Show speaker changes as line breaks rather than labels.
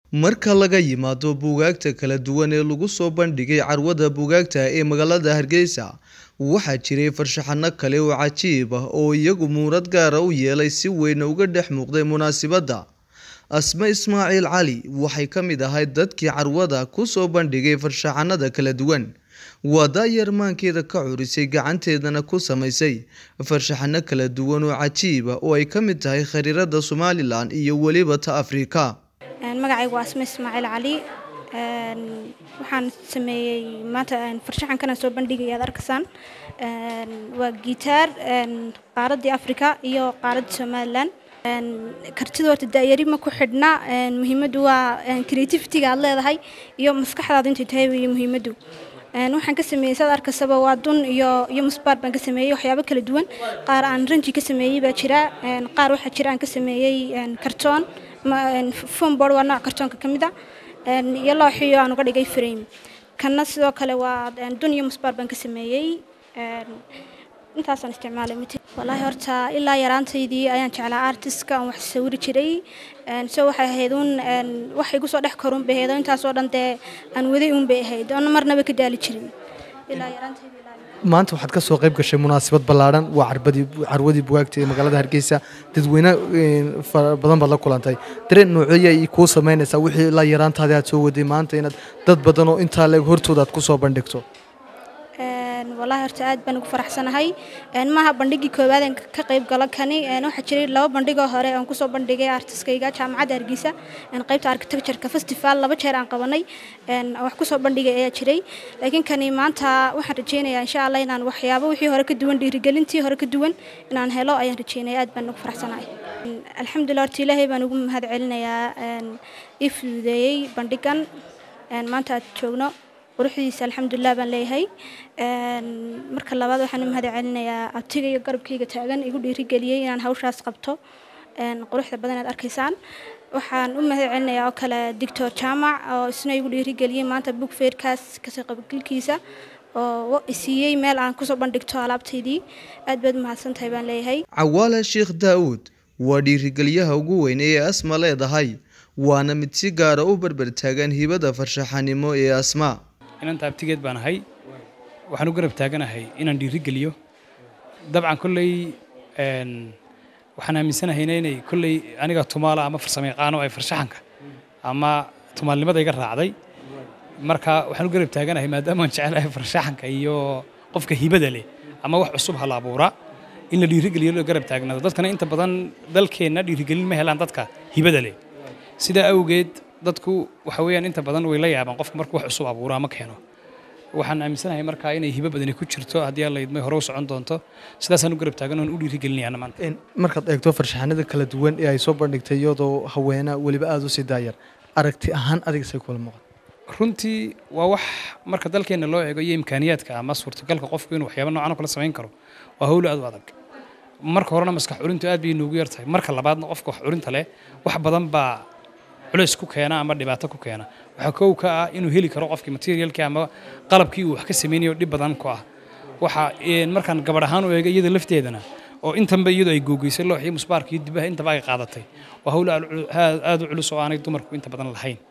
Marka laga yimaado buugaagta kala duwan ee lagu soo bandhigay carwada buugaagta ee magaalada Hargeysa, waxaa jiray farshaxanno kale oo cajiib ah oo iyagu muunad gaar ah u yeelay si weyn uga dhex muuqday munaasabadda. Asma Ismaaciil Cali waxay ka mid ahayd dadkii carwada ku soo bandhigay farshaxanada kala duwan. Waa daayar maankeeda ka curisay gacanteedana ku samaysay farshaxanno kala duwan oo cajiib ah oo ay ka mid tahay khariirada Somalilan iyo weliba ta Afrika.
magacaygu waa asma ismaaciil cali waxaan sameeyey maanta farshaxankan aan soo bandhigaya aad arkaysaan waa gitaar qaaraddii afrika iyo qaaraddii somalilan kartida horta daayari ma ku xidhna muhiimaddu waa creativity-ga aad leedahay iyo maskaxdaada intay tahay weeye muhiimaddu waxaan ka sameeyey saad arkaysaba waa dun iyo iyo musbaar baan ka sameeyey waxyaabo kala duwan qaar aan ranji ka sameeyey baa jira qaar waxaa jira aan ka sameeyey kartoon fombord waa nooc kartoonka ka mid a iyo looxiyo aan uga dhigay frame kanna sidoo kale waa dun iyo musbaar baan ka sameeyey intaasaan isticmaalay wallaahi horta ilaa yaraantaydii ayaan jeclaa artistka aan wax sawiri jiray so waxay ahayd uun wax igu soo dhex korun bay ahayd oo intaasoo dhan dee aan waday uun bay ahayd oona marnaba ka daali jirin ilaa yaraantaydii
maanta waxaad ka soo qayb gashay munaasabad ballaaran waa carbadii carwadii bugaagta ee magaalada hargeysa dadweyne fara badan baad la kulantay dareen noocyo ay kuu samaynaysaa wixii ilaa yaraantaadii aad soo waday maanta inaad dad badan oo intaa leeg hortooda aad ku soo bandhigto
wallaahi horta aad baan ugu faraxsanahay maaha bandhigii koowaad aan ka qayb galo kani waxaa jiray laba bandhigoo hore aan kusoo bandhigay artiskayga jaamacadda hargeysa qaybta architectureka festival laba jeer aan qabanay wax kusoo bandhigay ayaa jiray laakiin kani maanta waxaan rajeynayaa insha allah inaan waxyaabo wixii hore ka duwan dhiirigelintii hore ka duwan inaan helo ayaan rajeynaya aad baan ugu faraxsanahay alxamdulilah horta ilaahay baan ugu mahad celinayaa ii fududeeyey bandhigan maanta aad joogno quruxdiisa alxamdulilah baan leeyahay marka labaad waxaan u mahad celinayaa abtiga iyo garabkayga taagan igu dhiirigeliyey inaan hawshaas qabto quruxda badan aad arkaysaan waxaan u mahad celinayaa oo kale doctor jaamac oo isna igu dhiirigeliyey maanta book fairkaas kasoo qaybgalkiisa oo isiiyey meel aan kusoo bandhigto alaabtaydii aad baad u mahadsantahay baan leeyahay
cawaale sheekh daa'uud waa dhiirigeliyaha ugu weyn ee asma leedahay waana mid si gaara u barbar taagan hibada farshaxanimo ee asma
inanta abtigeed baan ahay waxaan u garab taaganahay inaan dhiiri geliyo dabcan kolley waxaan aaminsanahayna inay kolley aniga tumaala ama farsamo yaqaano ay farshaxanka ama tumaalnimada iga raacday marka waxaan u garab taaganahay maadaama aan jecelahay farshaxanka iyo qofka hibada leh ama wax cusub hala abuuraa in la dhiirigeliyo loo garab taagnaado dadkana inta badan dalkeenna dhiirigelin ma helaan dadka hibada leh sidaa awgeed dadku waxa weeyaan inta badan way la yaabaan qofka markuu wax cusub abuuro ama keeno waxaan aaminsanahay markaa inay hibo badani ku jirto haddii alla idmay hore u socon doonto sidaasaan u garab taagan oon u dhiirigelinayana maanta
markaad eegto farshaxanada kala duwan ee ay soo bandhigtay iyadoo haweena weliba aada u sii daayar aragti ahaan adigasay kula muuqan
runtii waa wax marka dalkeenna loo eego iyo imkaaniyaadka ama suurtagalka qofku inuu waxyaaba noocan oo kale samayn karo waa howlo aad u adag marka horena maskax curintu aad bay noogu yartahay marka labaadna qofka wax curinta leh wax badan baa culays ku keena ama dhibaato ku keena waxaa kow ka ah inuu heli karo qofkii materialkii ama qalabkii uu wax ka sameynayo dhib badan ku ah waxa markaan gabadh ahaan u eega iyada lafteedana oo intanba iyadoo ay googeysay looxii musbaarka iyo dibaha intaba ay qaadatay waa howlo aad u culus oo aanay dumarku inta badan lahayn